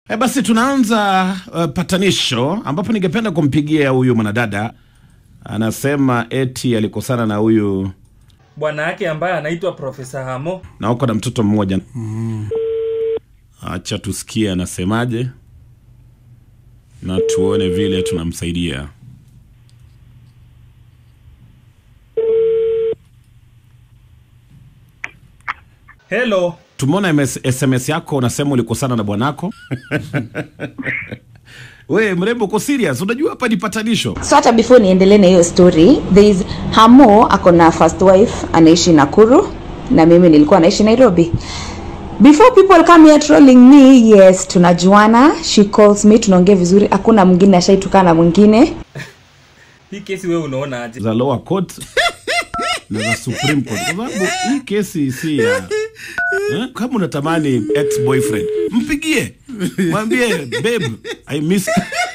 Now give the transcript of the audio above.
E, basi tunaanza uh, patanisho ambapo ningependa kumpigia huyu mwanadada anasema eti alikosana na huyu bwana yake ambaye anaitwa Profesa Hamo. na uko na mtoto mmoja acha tusikie anasemaje na tuone vile tunamsaidia Hello. tumeona MS, sms yako unasema ulikosana na bwanako we mrembo uko serious unajua hapa ni patanisho so hata before niendelee na hiyo story there is hamo ako na first wife anaishi nakuru na mimi nilikuwa naishi nairobi before people come here trolling me yes tunajuana she calls me tunaongea vizuri hakuna mwingine ashaitukana na mwingine Hii kesi wewe unaona aje? za lower court na za supreme court kwa sababu hii kesi si ya eh? kama unatamani ex boyfriend mpigie mwambie babe i miss